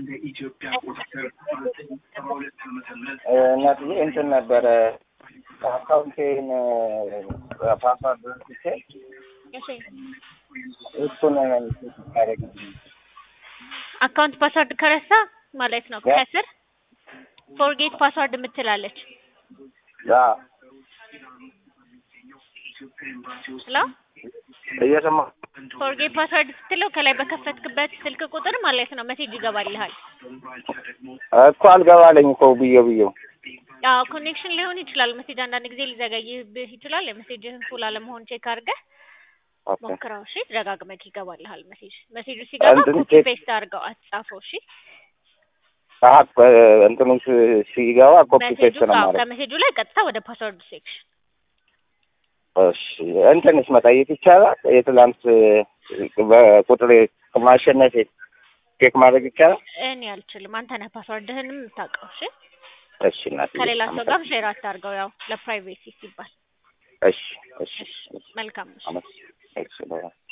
እናትዬ እንትን ነበረ አካውንቴን ፓስዋርድ ረስቼ እሺ እሱን ታደረግ አካውንት ፓስወርድ ከረሳ ማለት ነው ያ። ከስር ፎርጌት ፓስወርድ የምትላለች ሄሎ እየሰማ ፎርጌት ፓስወርድ ስትለው ከላይ በከፈትክበት ስልክ ቁጥር ማለት ነው ሜሴጅ ይገባልሃል። እኮ አልገባለኝ እኮ ብዬ ብዬው አዎ ኮኔክሽን ሊሆን ይችላል። ሜሴጅ አንዳንድ ጊዜ ሊዘገይብህ ይችላል። የሜሴጅህን ፉል አለመሆን ቼክ አድርገህ ኦኬ ሞክረው። እሺ ደጋግመህ ይገባልሃል ሜሴጅ። ሜሴጁ ሲገባ እንትን ኮፒ ቼክ- ፔስት አድርገው አትጻፈው። እሺ አሀ እንትኑ ሲ- ሲገባ ኮፒ ሜሴጁ ፔስት ነው አዎ፣ ማለት ከሜሴጁ ላይ ቀጥታ ወደ ፓስወርድ ሴክሽን እሺ እንትንስ መጠየቅ ይቻላል የትላንት በቁጥር ማሸነፍ ቼክ ማድረግ ይቻላል እኔ አልችልም። አንተ ነህ ፓስወርድህንም የምታውቀው። እሺ እሺ እናትዬ ከሌላ ሰው ጋር ሼር አታርገው፣ ያው ለፕራይቬሲ ሲባል። እሺ እሺ መልካም እሺ። አመስ እሺ በጣም